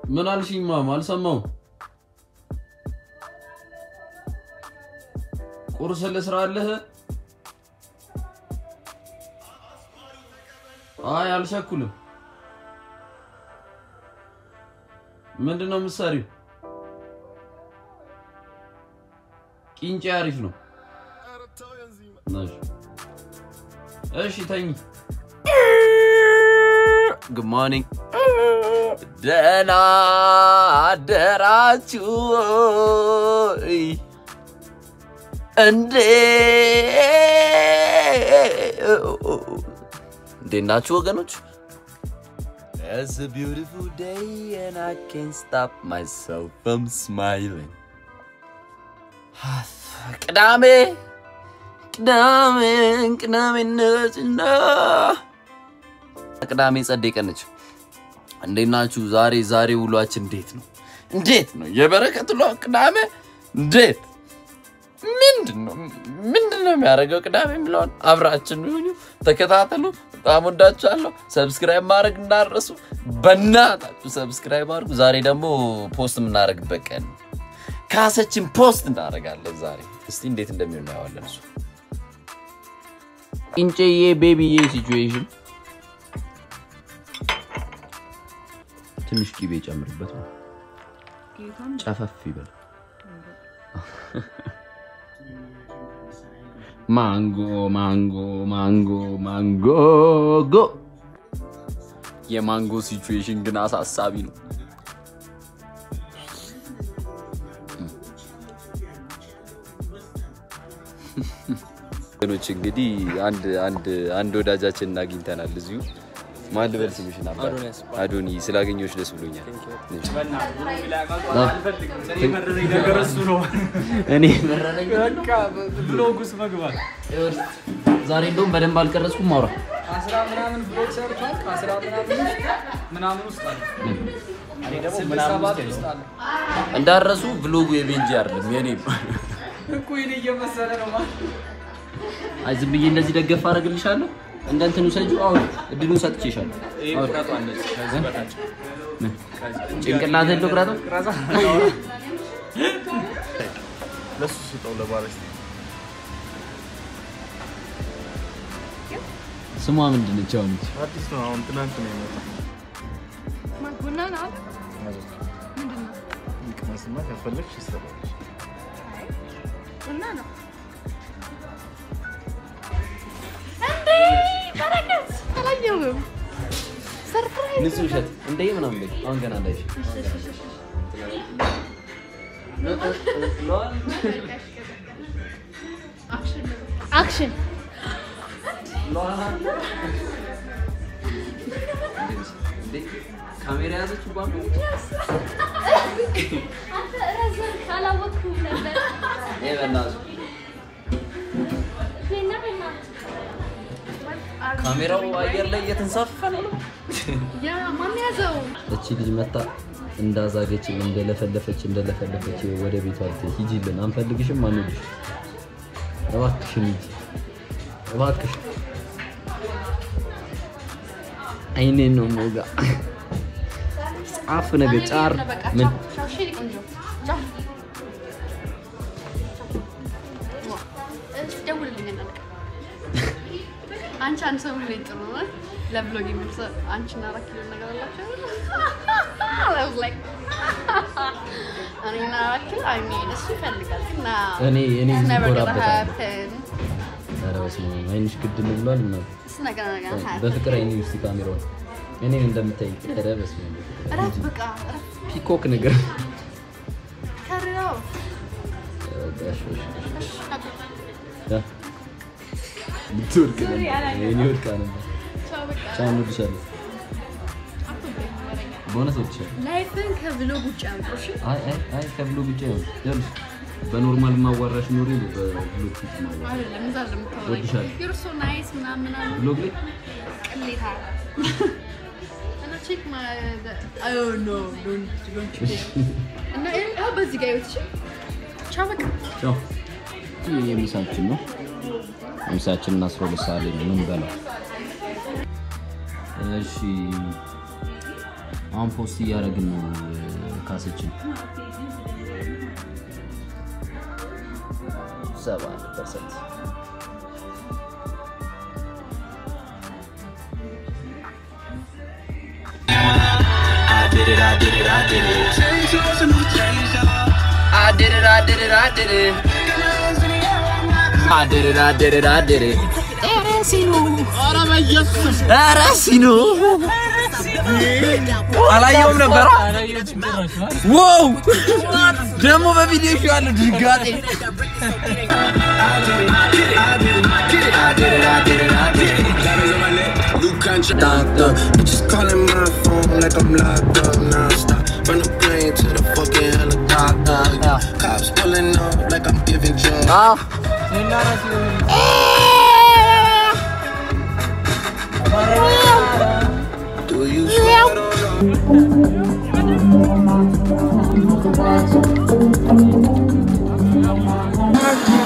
ምን አልሽኝ? ማም አልሰማሁም። ቁርስ ልስራልህ? አይ አልቸኩልም። ምንድን ነው የምትሰሪው? ቂንጬ አሪፍ ነው። እሺ እሺ፣ ተኝ። ጉድ ሞርኒንግ። ደህና አደራችሁ ወይ? እንዴ እንዴት ናችሁ ወገኖች? It's a beautiful day and I can't stop myself from smiling. ቅዳሜ ቅዳሜ ቅዳሜነትና ቅዳሜ ጸደይ ቀን ነች። እንዴት ናችሁ? ዛሬ ዛሬ ውሏችን እንዴት ነው? እንዴት ነው የበረከት ውሎ? ቅዳሜ እንዴት ምንድን ነው ምንድን ነው የሚያደርገው? ቅዳሜ የሚለውን አብራችን ይሁኑ፣ ተከታተሉ። በጣም ወዳችኋለሁ። ሰብስክራይብ ማድረግ እንዳረሱ፣ በእናታችሁ ሰብስክራይብ አድርጉ። ዛሬ ደግሞ ፖስት የምናደርግበት ቀን ነው። ካሰችን ፖስት እናደርጋለን ዛሬ። እስቲ እንዴት እንደሚሆን እናየዋለን። እሱ ቂንጬዬ ቤቢዬ ሲቹዌሽን ትንሽ ቂቤ ጨምርበት ነው ጨፈፍ ይበል። ማንጎ ማንጎ ማንጎ ማንጎ ጎ የማንጎ ሲቹዌሽን ግን አሳሳቢ ነው። ወገኖች እንግዲህ አንድ አንድ አንድ ወዳጃችንን አግኝተናል እዚሁ። ማን ልበል ስምሽን? አባ አዶኒ ስላገኘሁሽ ደስ ብሎኛል። እኔ ብሎግ ውስጥ መግባት ዛሬ እንደውም በደንብ አልቀረጽኩም። ማውራ አስራ ምናምን ብሎግ ሰርቷል። ከአስራ ምናምን ውስጥ ምናምን ውስጥ አለ ስድስት ሰባት ውስጥ አለ እንዳረሱ ብሎጉ የቤንጂ አይደለም የኔ እኮ ይሄን እየመሰለ ነው ማለት አይ ዝም ብዬ እንደዚህ ደገፍ አደርግልሻለሁ። እንደ እንትኑ ሰጂው አሁን እድሉን ሰጥቼሻለሁ። አሁን ምን? ጭንቅላትህን ልቁረጠው? ለሱ ስጠው ለባለስ ስሟ ምንድን ነች? አሁን ይቺ? አዲስ ነው። አሁን ትናንት ነው የመጣው። ቡና ነው ይቅመስና ከፈለግሽ ይሰራልሽ። ቡና ነው እንዴ በረከት አላየሁም ሰርፕራይዝ ንጹህ ውሸት እንደ ምናምን በይ። አሁን ገና እንዳይሽ አክሽን ካሜራ ያዘች ባ አንተ ረዘር ካላወቅኩም ነበር በእናትህ ዜና በና ካሜራው አየር ላይ እየተንሳፈፈ ነው። ያ ማን ያዘው እቺ ልጅ መታ እንዳዛገች እንደለፈለፈች እንደለፈለፈች ወደ ቤቷ ልትሄድ ሂጂልን፣ አንፈልግሽም፣ አንወድሽ፣ እባክሽን ሂጂ፣ እባክሽ አይኔን ነው ሞጋ ጻፍ ነገ ጫር ምን ቆንጆ ቻው ደውልልኝ እናልቅ አንቺ አንድ ሰው ብለኝ ጥሩ ነው ለብሎግ የሚል ሰው አንቺና አራት ኪሎ ነገር አላቸው I was like እኔና አራት ኪሎ I mean እሱ ይፈልጋል ግን ና- እኔ እኔ it's never gonna እኮራበታለሁ። happen ኧረ በስመ አብ አይንሽ ግድም ብሏል ምናምን እሱ ነገር ነገር happen በፍቅር አይኔ ውስጥ ካሜራውን እኔን እንደምታይ ኧረ በስመ አብ እረፍ በቃ እረፍ ፒኮክ ነገር ከርረው ጋሽ ልትወድቅ ነበር። እኔ ወድቃ ነበር። ቻው በቃ ቻው፣ እንወድሻለን። በእውነት እወድሻለሁ። ላይፍን ከብሎግ ውጭ አምጦ እሺ አይ አይ አይ ከብሎግ ውጭ አይሆንም። ይኸውልሽ በኖርማል ማዋራሽ ኖሮ በብሎግ ፊት ማዋራ አይደለም እዛ ለምታወራኝ እወድሻለሁ። you're so nice ምናምን ምናምን ብሎግ ላይ ቅሌታ እና ቼክ oh no don't don't you dare እና ይኸው በዚህ ጋር ይወት ቻው በቃ ቻው። ይህ የምሳችን ነው። ምሳችንን አስራ ሁለት ሰዓት ላይ ነው የምንበላው። እሺ አሁን ፖስት እያደረግን ነው ካሰችን ሰባ ፐርሰንት I did it, I did it, I did it. I did it, I did it, I did it. I did it, I did it, I did it. ኧረ ሲኖ አላየውም ነበር። ዋው ደግሞ በቪዲዮ ሽ ያለ ድንጋጤ Doctor, bitches calling my phone like I'm locked up non-stop. From the plane to the fucking helicopter. Cops pulling up like I'm giving drugs. Do you sweat on Thank